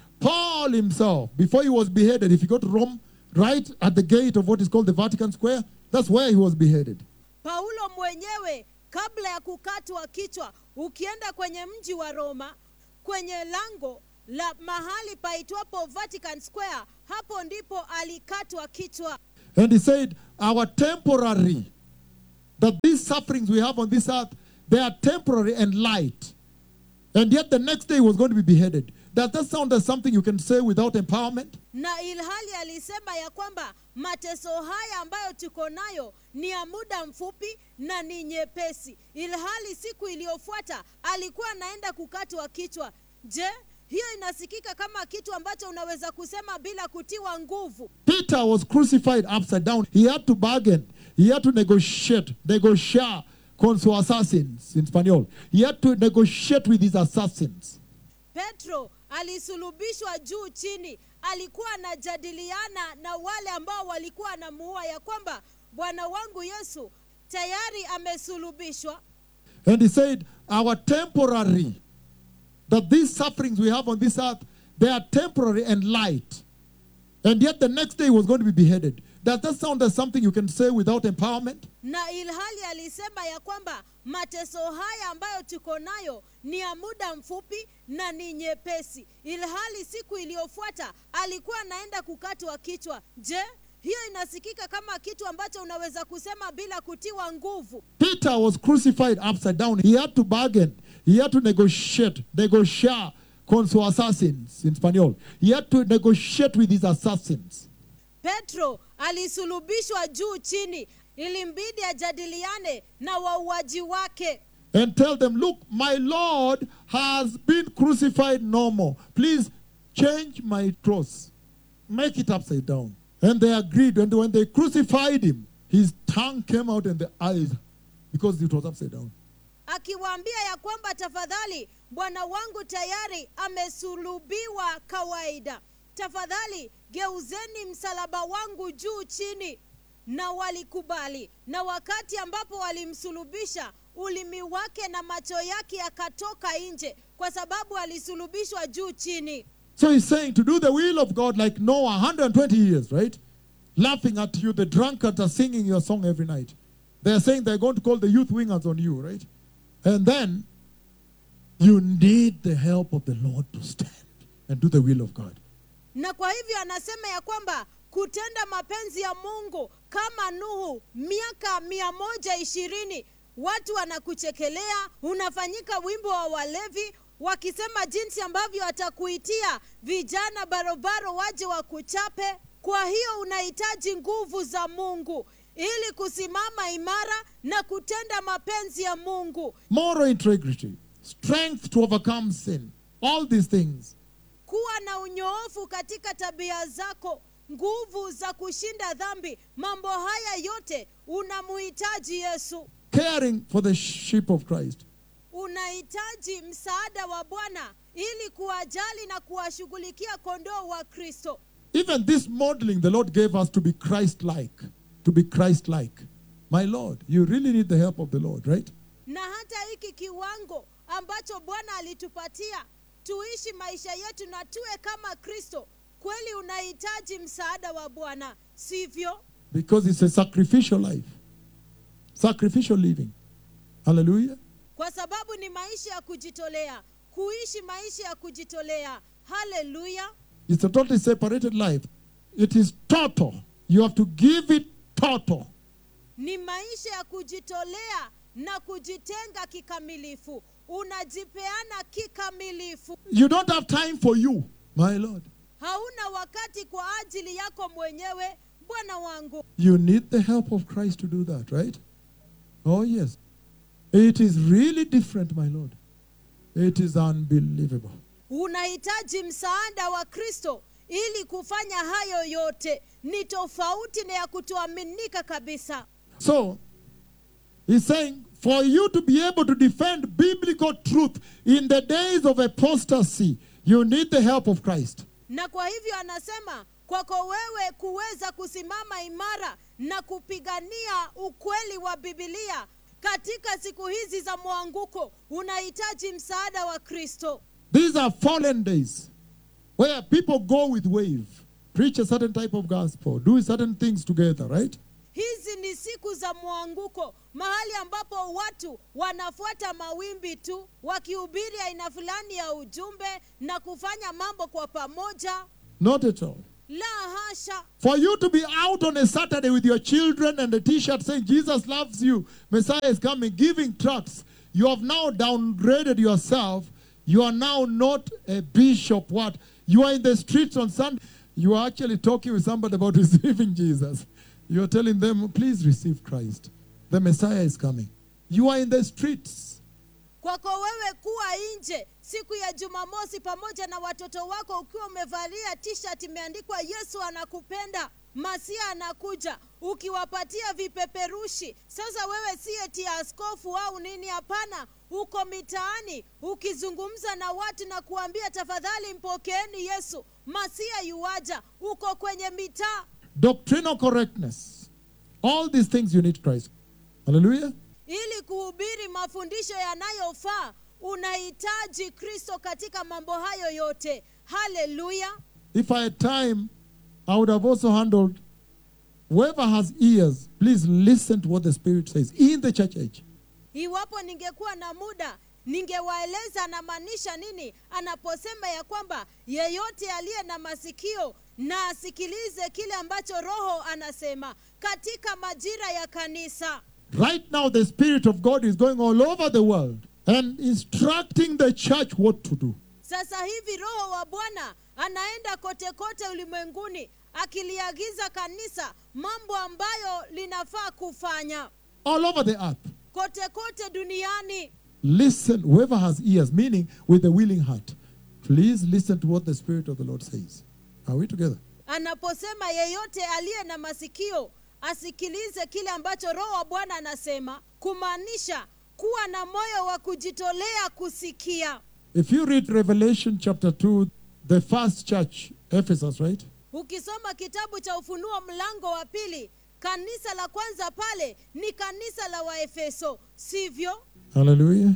Paul himself, before he was beheaded, if you go to Rome, right at the gate of what is called the Vatican Square, that's where he was beheaded. paulo mwenyewe kabla ya kukatwa kichwa ukienda kwenye mji wa roma kwenye lango la mahali paitwapo vatican square hapo ndipo alikatwa kichwa And he said, Our temporary, that these sufferings we have on this earth, they are temporary and light. And yet the next day he was going to be beheaded. Does that sound as something you can say without empowerment? na ilhali alisema ya kwamba mateso haya ambayo tuko nayo ni ya muda mfupi na ni nyepesi ilhali siku iliyofuata alikuwa anaenda kukatwa kichwa je hiyo inasikika kama kitu ambacho unaweza kusema bila kutiwa nguvu Peter was crucified upside down. He had to bargain. He had to negotiate. Negociar con sus assassins in Spanish. He had to negotiate with his assassins. petro alisulubishwa juu chini alikuwa anajadiliana na wale ambao walikuwa anamuua ya kwamba bwana wangu yesu tayari amesulubishwa And he said, Our temporary, that these sufferings we have on this earth, they are temporary and light. And yet the next day he was going to be beheaded. Does that sound as something you can say without empowerment? na ilhali alisema ya kwamba mateso haya ambayo tuko nayo ni ya muda mfupi na ni nyepesi ilhali siku iliyofuata alikuwa anaenda kukatwa kichwa je hiyo inasikika kama kitu ambacho unaweza kusema bila kutiwa nguvu Peter was crucified upside down. He had to bargain. He had to negotiate. Negociar con sus assassins in Spanish. He had to negotiate with his assassins. petro alisulubishwa juu chini ilimbidi ajadiliane na wauaji wake and tell them, Look, my Lord has been crucified no more. Please change my cross, make it upside down. And they agreed. And when they crucified him, his tongue came out and the eyes, because it was upside down. akiwaambia ya kwamba tafadhali bwana wangu tayari amesulubiwa kawaida tafadhali geuzeni msalaba wangu juu chini na walikubali na wakati ambapo walimsulubisha ulimi wake na macho yake yakatoka nje kwa sababu alisulubishwa juu chini So he's saying to do the will of God like Noah, 120 years, right? Laughing at you, the drunkards are singing your song every night. They're saying they're going to call the youth wingers on you, right? And then you need the help of the Lord to stand and do the will of God. na kwa hivyo anasema ya kwamba kutenda mapenzi ya mungu kama nuhu miaka mia moja ishirini watu wanakuchekelea unafanyika wimbo wa walevi wakisema jinsi ambavyo atakuitia vijana barobaro waje wakuchape kwa hiyo unahitaji nguvu za mungu ili kusimama imara na kutenda mapenzi ya mungu moral integrity, strength to overcome sin, all these things. kuwa na unyoofu katika tabia zako nguvu za kushinda dhambi mambo haya yote unamuhitaji yesu Caring for the sheep of Christ. unahitaji msaada wa bwana ili kuwajali na kuwashughulikia kondoo wa kristo Even this modeling the Lord gave us to be Christ like, to be Christ like. My Lord, you really need the help of the Lord, right? na hata hiki kiwango ambacho bwana alitupatia tuishi maisha yetu na tuwe kama kristo kweli unahitaji msaada wa bwana sivyo Because it's a sacrificial life, sacrificial living. Hallelujah. kwa sababu ni maisha ya kujitolea kuishi maisha ya kujitolea haleluya It's a totally separated life. It is total. You have to give it total. ni maisha ya kujitolea na kujitenga kikamilifu unajipeana kikamilifu You don't have time for you, my Lord. hauna wakati kwa ajili yako mwenyewe bwana wangu You need the help of Christ to do that, right? Oh, yes. It is really different, my Lord. It is unbelievable. unahitaji msaada wa kristo ili kufanya hayo yote ni tofauti na ya kutoaminika kabisa So, he's saying, for you to be able to defend biblical truth in the days of apostasy, you need the help of Christ. na kwa hivyo anasema kwako wewe kuweza kusimama imara na kupigania ukweli wa bibilia katika siku hizi za mwanguko unahitaji msaada wa kristo These are fallen days where people go with wave, preach a certain type of gospel, do certain things together, right? hizi ni siku za mwanguko mahali ambapo watu wanafuata mawimbi tu wakihubiri aina fulani ya ujumbe na kufanya mambo kwa pamoja Not at all. la hasha For you to be out on a Saturday with your children and a t shirt saying, Jesus loves you, Messiah is coming, giving tracts, you have now downgraded yourself. You are now not a bishop. What? You are in the streets on Sunday. You are actually talking with somebody about receiving Jesus. You are telling them, please receive Christ. The Messiah is coming. You are in the streets. kwako wewe kuwa nje siku ya jumamosi pamoja na watoto wako ukiwa umevalia t-shirt imeandikwa yesu anakupenda masia anakuja ukiwapatia vipeperushi sasa wewe si eti askofu au nini hapana uko mitaani ukizungumza na watu na kuambia tafadhali mpokeeni yesu masia yuwaja uko kwenye mitaa Doctrinal correctness. All these things you need Christ. Hallelujah. ili kuhubiri mafundisho yanayofaa unahitaji kristo katika mambo hayo yote haleluya If I had time, I would have also handled whoever has ears, please listen to what the Spirit says in the church age. iwapo ningekuwa na muda ningewaeleza anamaanisha nini anaposema ya kwamba yeyote aliye na masikio na asikilize kile ambacho roho anasema katika majira ya kanisa Right now, the Spirit of God is going all over the world and instructing the church what to do. sasa hivi roho wa bwana anaenda kote kote ulimwenguni akiliagiza kanisa mambo ambayo linafaa kufanya All over the earth. kote kote duniani Listen, whoever has ears, meaning with a willing heart, please listen to what the Spirit of the Lord says. Are we together? anaposema yeyote aliye na masikio asikilize kile ambacho roho wa bwana anasema kumaanisha kuwa na moyo wa kujitolea kusikia If you read Revelation chapter 2, the first church, Ephesus, right? ukisoma kitabu cha ufunuo mlango wa pili kanisa la kwanza pale ni kanisa la waefeso sivyo Hallelujah.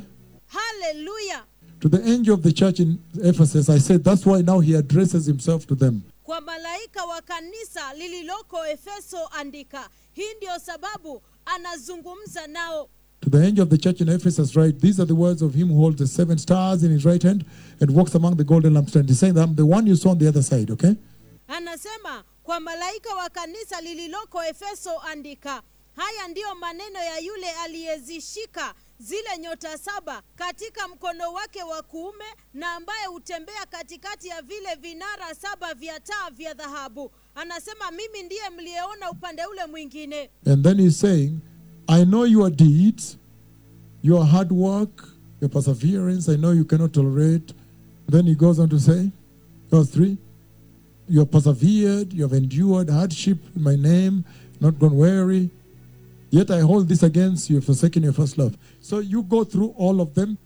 haleluya To the angel of the church in Ephesus, I said, that's why now he addresses himself to them. kwa malaika wa kanisa lililoko efeso andika hii ndiyo sababu anazungumza nao To the angel of the church in Ephesus, write, These are the words of him who holds the seven stars in his right hand and walks among the golden lampstands. He's saying that I'm the one you saw on the other side, okay? anasema kwa malaika wa kanisa lililoko efeso andika haya ndiyo maneno ya yule aliyezishika zile nyota saba katika mkono wake wa kuume na ambaye hutembea katikati ya vile vinara saba vya taa vya dhahabu anasema mimi ndiye mliyeona upande ule mwingine And then he's saying, I know your deeds, your hard work, your perseverance. I know you cannot tolerate. Then he goes on to say, verse 3 You have persevered, you have endured hardship in my name, not gone weary. Yet I hold this against you, forsaking your first love. So you go through all of them.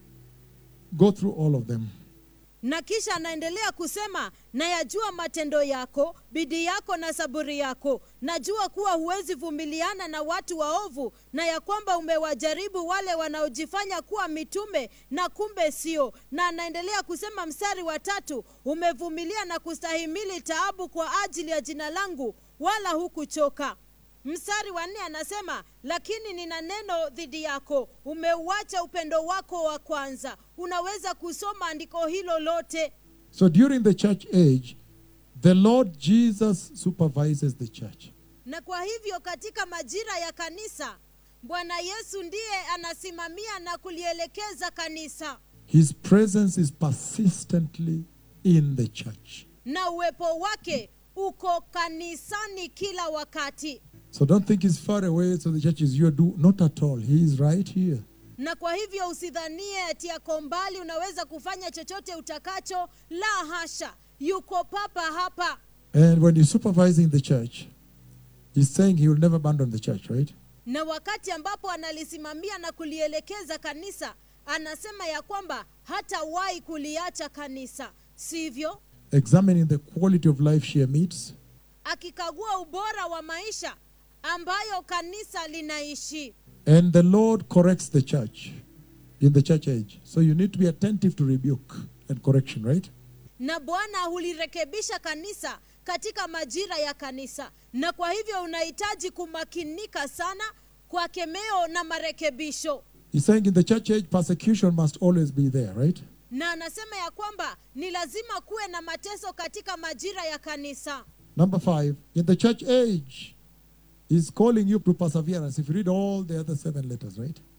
Go through all of them. na kisha anaendelea kusema nayajua matendo yako bidii yako na saburi yako najua kuwa huwezi vumiliana na watu waovu na ya kwamba umewajaribu wale wanaojifanya kuwa mitume na kumbe sio na anaendelea kusema mstari wa tatu umevumilia na kustahimili taabu kwa ajili ya jina langu wala hukuchoka mstari wa nne anasema lakini nina neno dhidi yako umeuacha upendo wako wa kwanza unaweza kusoma andiko hilo lote So during the church age, the Lord Jesus supervises the church. na kwa hivyo katika majira ya kanisa bwana yesu ndiye anasimamia na kulielekeza kanisa His presence is persistently in the church. na uwepo wake uko kanisani kila wakati So don't think he's far away, so the church is your do. Not at all. He is right here. na kwa hivyo usidhanie ati yako mbali unaweza kufanya chochote utakacho la hasha yuko papa hapa And when he's supervising the church, he's saying he will never abandon the church, right? na wakati ambapo analisimamia na kulielekeza kanisa anasema ya kwamba hatawahi kuliacha kanisa sivyo Examining the quality of life she emits, akikagua ubora wa maisha ambayo kanisa linaishi And the Lord corrects the church in the church age. So you need to be attentive to rebuke and correction, right? na bwana hulirekebisha kanisa katika majira ya kanisa na kwa hivyo unahitaji kumakinika sana kwa kemeo na marekebisho He's saying in the church age, persecution must always be there, right? na anasema ya kwamba ni lazima kuwe na mateso katika majira ya kanisa Number five, in the church age, he's calling you to perseverance. If you read all the other seven letters, right?